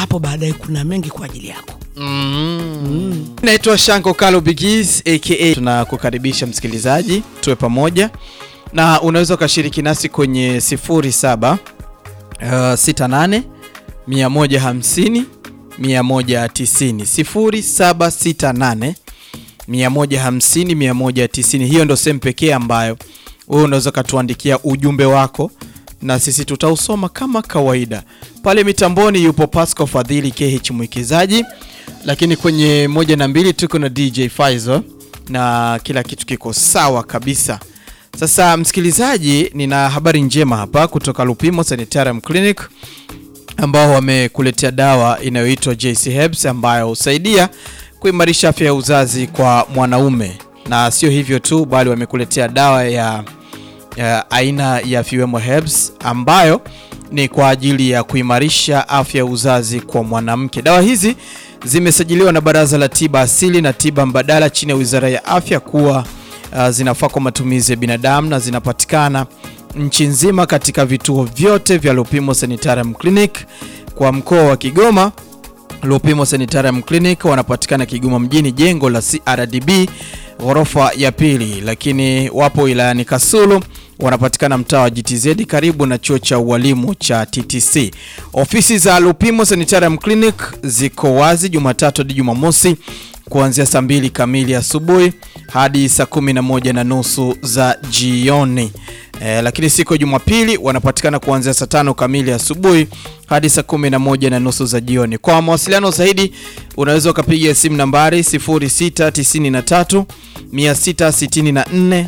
hapo baadaye kuna mengi kwa ajili yako. Mm. Naitwa Shanko Kalo Bigis aka tunakukaribisha msikilizaji, tuwe pamoja na unaweza ukashiriki nasi kwenye 07 uh, 68 150 190 0768 150 190. Hiyo ndo sehemu pekee ambayo wewe unaweza ukatuandikia ujumbe wako na sisi tutausoma kama kawaida. Pale mitamboni yupo Pascal Fadhili KH mwikizaji, lakini kwenye moja na mbili tuko na DJ Faizo na kila kitu kiko sawa kabisa. Sasa msikilizaji, nina habari njema hapa kutoka Lupimo Sanitarium Clinic ambao wamekuletea dawa inayoitwa JC Herbs ambayo husaidia kuimarisha afya ya uzazi kwa mwanaume, na sio hivyo tu, bali wamekuletea dawa ya, ya aina ya Fiwemo Herbs ambayo ni kwa ajili ya kuimarisha afya ya uzazi kwa mwanamke. Dawa hizi zimesajiliwa na Baraza la Tiba Asili na Tiba Mbadala chini ya Wizara ya Afya kuwa uh, zinafaa kwa matumizi ya binadamu na zinapatikana nchi nzima katika vituo vyote vya Lupimo Sanitarium Clinic. Kwa mkoa wa Kigoma, Lupimo Sanitarium Clinic wanapatikana Kigoma mjini, jengo la CRDB ghorofa ya pili, lakini wapo wilayani Kasulu wanapatikana mtaa wa GTZ karibu na chuo cha ualimu cha TTC. Ofisi za Lupimo Sanitarium Clinic ziko wazi Jumatatu hadi Jumamosi kuanzia saa mbili kamili asubuhi hadi saa kumi na moja na nusu za jioni. E, lakini siku ya Jumapili wanapatikana kuanzia saa tano kamili asubuhi hadi saa kumi na moja na nusu za jioni. Kwa mawasiliano zaidi unaweza ukapiga simu nambari 0693 664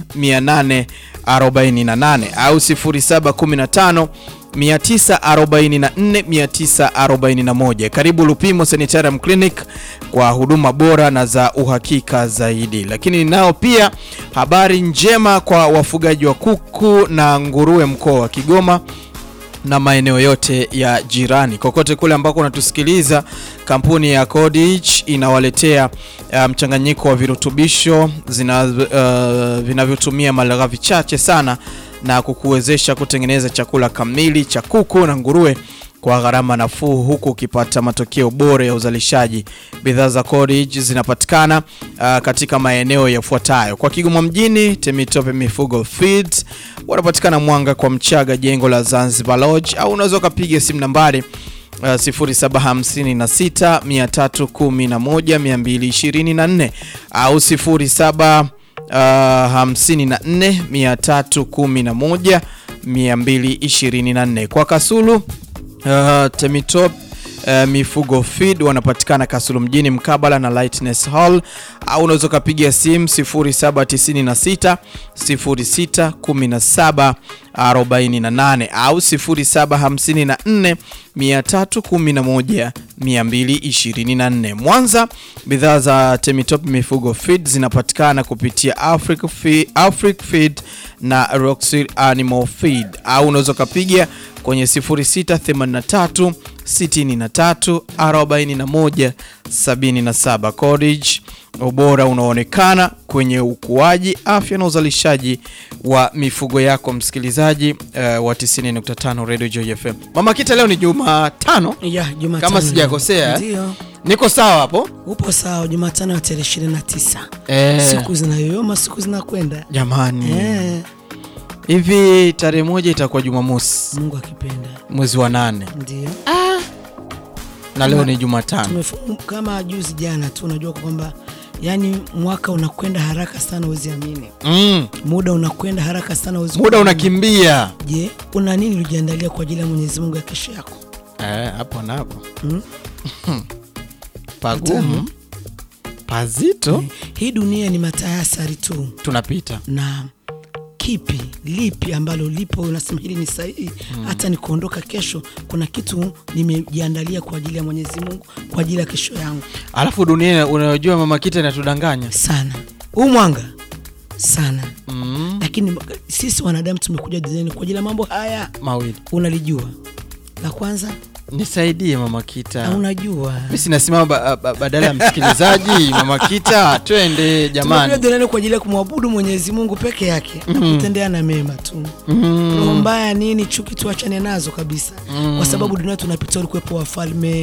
848 au 0715 944 941. Karibu Lupimo Sanitarium Clinic kwa huduma bora na za uhakika zaidi. Lakini nao pia habari njema kwa wafugaji wa kuku na nguruwe mkoa wa Kigoma na maeneo yote ya jirani. Kokote kule ambako unatusikiliza, kampuni ya Codich inawaletea uh, mchanganyiko wa virutubisho zina uh, vinavyotumia malighafi chache sana na kukuwezesha kutengeneza chakula kamili cha kuku na nguruwe kwa gharama nafuu huku ukipata matokeo bora ya uzalishaji. Bidhaa za Codich zinapatikana uh, katika maeneo yafuatayo: kwa Kigoma mjini, Temitope Mifugo Feeds wanapatikana Mwanga kwa Mchaga, jengo la Zanzibar Lodge, au unaweza ukapiga simu nambari Uh, 0756 311 224 au 07 Uh, 54 311 224. Kwa Kasulu uh, Temitop uh, Mifugo Feed wanapatikana Kasulu mjini mkabala na Lightness Hall, au unaweza ukapiga simu 0796 06 17 48 au 0754 311 224. Mwanza, bidhaa za Temitop Mifugo Feed zinapatikana kupitia Afric Feed, Afric Feed na Roxy Animal Feed au unaweza ukapiga kwenye 0683 63 41 77. Codich, ubora unaonekana kwenye ukuaji, afya na uzalishaji wa mifugo yako, msikilizaji uh, wa 90.5 Radio Joy FM. Mama Kita, leo ni Jumatano Ya, Jumatano. kama sijakosea, Ndio. niko sawa hapo Upo sawa, Jumatano ya tarehe 29. eh? Siku zinayoyoma, siku zinakwenda. Jamani, Eh, hivi tarehe moja itakuwa Jumamosi Mungu akipenda. mwezi wa nane Ndio. na leo ni Jumatano. Tumefunga kama juzi jana tu, unajua kwamba yani mwaka unakwenda haraka sana, huwezi amini. Mm, Muda unakwenda haraka sana, huwezi muda kuamini. unakimbia Je, una nini ulijiandalia kwa ajili ya Mwenyezi Mungu ya kesho yako? eh, hapo na hapo Mm. pagumu pazito, Hii dunia ni matayasari tu, tunapita na kipi lipi ambalo lipo unasema hili ni sahihi, hata ni kuondoka kesho, kuna kitu nimejiandalia kwa ajili ya Mwenyezi Mungu, kwa ajili ya kesho yangu. alafu dunia unayojua Mama Kita inatudanganya Sana huu mwanga sana, mm, lakini sisi wanadamu tumekuja duniani kwa ajili ya mambo haya, mawili. unalijua la kwanza Nisaidie Mama na Kita, unajua mi sinasimama ba, ba, badala ya msikilizaji. Mama Kita, twende tumekuja jamani. duniani kwa ajili ya kumwabudu Mwenyezi Mungu peke yake na kutendea na mema tu. Mm. Roho mbaya nini, chuki tuachane nazo kabisa, kwa sababu dunia tunapita, ulikuwepo wafalme